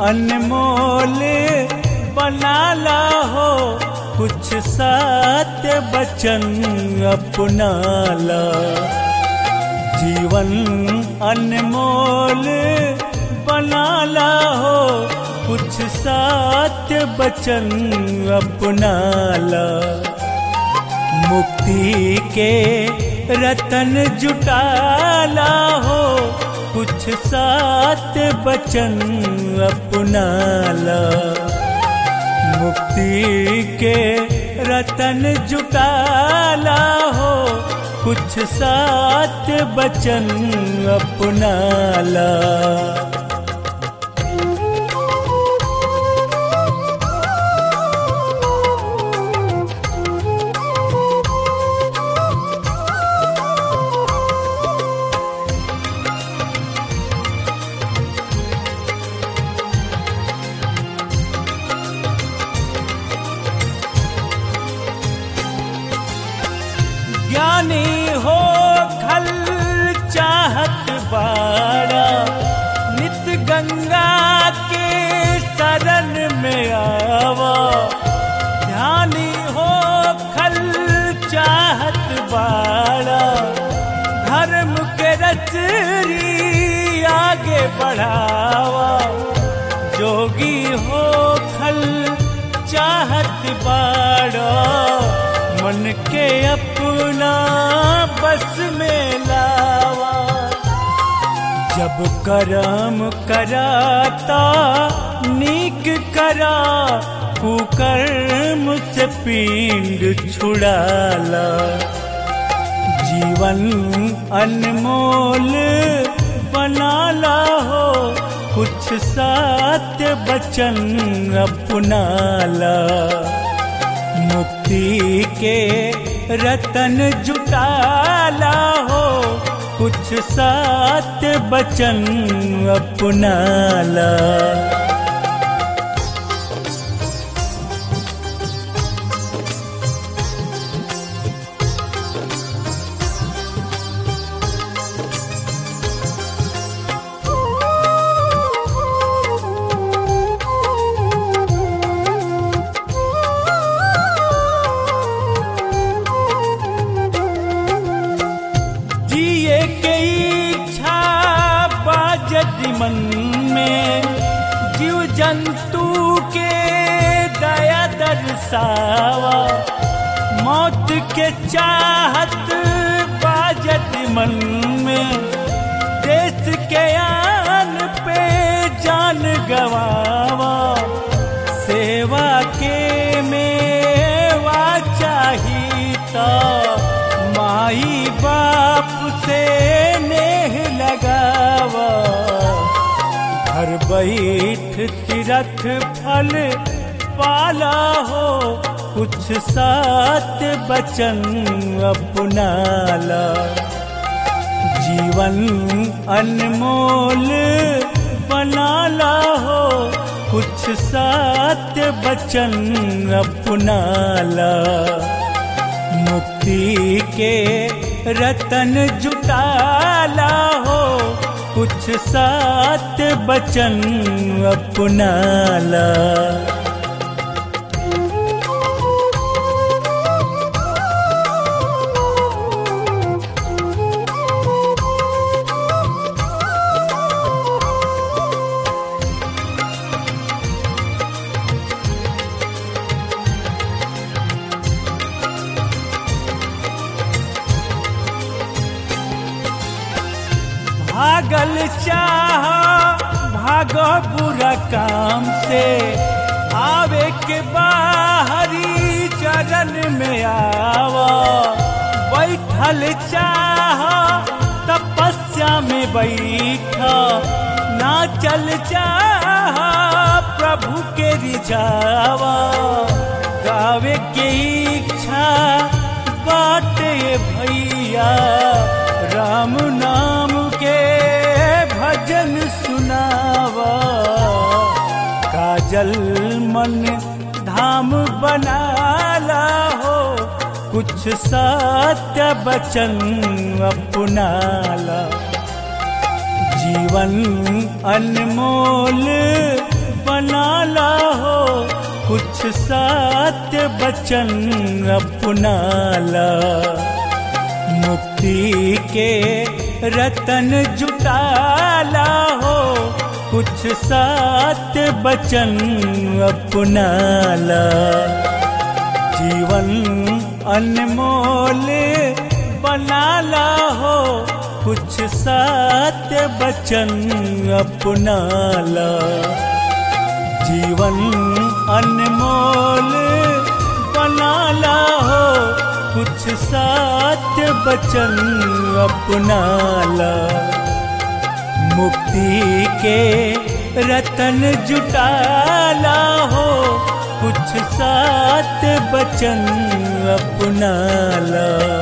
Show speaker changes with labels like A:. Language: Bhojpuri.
A: अनमोल बनाला हो कुछ सात बचन अपनाला जीवन अनमोल बनाला हो कुछ सात बचन अपनाला मुक्ति के रतन जुटाला हो कुछ सात बचन अपनाला मुक्ति के रतन जुटाला हो कुछ सात बचन अपनाला ज्ञानी हो खल चाहत बाड़ा नित गंगा के शरण में आवा ध्यानी हो खल चाहत बाड़ा धर्म के रचरी आगे बढ़ावा जोगी हो खल चाहत बाड़ा मन के अपना बस में लावा जब करम कराता नीक करा कुकर्म से पिंड छुड़ाला जीवन अनमोल बनाला हो कुछ सात बचन अपनाला मुक्ति के रतन जुटाला हो कुछ सात बचन अपनाला जिए के इच्छा बाजत मन में जीव जंतु के दया दर्शावा मौत के चाहत बाजत मन में देश के आन पे जान गवावा सेवा के मेवा चाहिता माई बाप से नेह लगावा घर बैठ तीरथ फल पाला हो कुछ सात बचन अपनाला जीवन अनमोल बनाला हो कुछ सात बचन अपनाला मुक्ति के रतन जुटाला हो कुछ सात बचन अपनाला भागल चाह भागो बुरा काम से आवे के बाहरी चरण में आवा बैठल चाह तपस्या में बैठा ना चल चाह प्रभु के रिझावा गावे के इच्छा बाटे भैया राम नाम के भजन सुनावा काजल मन धाम बनाला हो कुछ सत्य बचन अपनाला जीवन अनमोल बनाला हो कुछ सत्य बचन अपनाला मुक्ति के रतन जुटाला हो कुछ सत्य बचन अपनाला जीवन अनमोल बनाला हो कुछ सत्य बचन अपनाला जीवन अनमोल बनाला हो कुछ सत्य बचन अपनाला मुक्ति के रतन जुटाला हो कुछ सत्य बचन अपनाला